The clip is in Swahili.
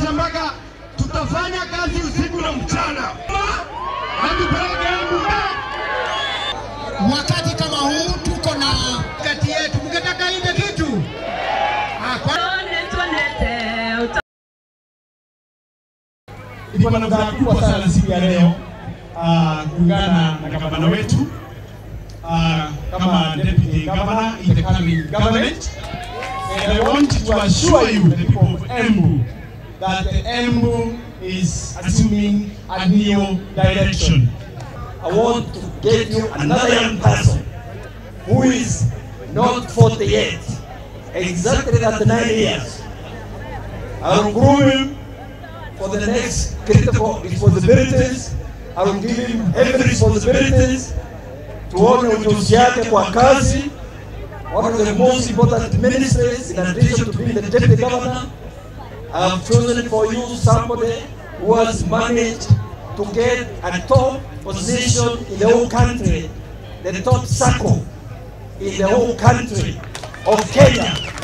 kuhakikisha mpaka tutafanya kazi usiku na mchana hatupeleke Embu Wakati kama huu tuko na kati yetu, mngetaka ile kitu Ah, kwa Niko na furaha kubwa sana siku ya leo ah, kuungana na gavana wetu ah, kama deputy governor in the coming government. And I want to assure you, the people of Embu, that Embu is assuming a new direction. I want to get you another young person who is not 40 yet, exactly 39 years. I will groom him for the next critical responsibilities. I will give him heavy responsibilities tuone ujuzi yake kwa kazi. One of the most important ministries in addition to being the deputy governor, I have chosen for you somebody who has managed to get a top position in the whole country, the top circle in the whole country of Kenya.